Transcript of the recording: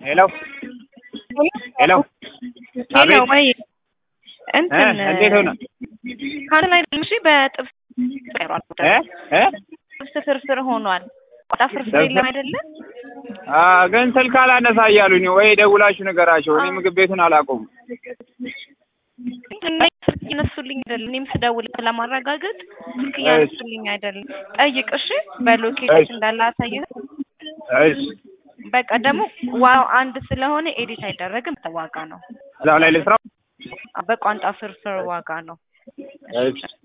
ሄሎ ሄሎ ሄሎ አቤት ወይ እንትን እ እንዴት ሆነ ካንተ ላይ እሺ በጥብስ ቀሯል እ እ ጥብስ ፍርፍር ሆኗል። ቆጣ ፍርፍር የለም አይደለ? አ ግን ስልክ አላነሳ እያሉኝ ወይ ደውላችሁ ነገራቸው። እኔ ምግብ ቤቱን አላውቀውም። ስልክ እያነሱልኝ አይደለም። እኔም ስደውል ለማረጋገጥ ስልክ እያነሱልኝ አይደለም። ጠይቅ እሺ፣ በሎኬሽን እሺ። እንዳለ አሳየህ። እሺ በቃ ደግሞ ዋው አንድ ስለሆነ ኤዲት አይደረግም። ዋጋ ነው እዛው ላይ ልስራው። በቋንጣ ፍርፍር ዋጋ ነው። እሺ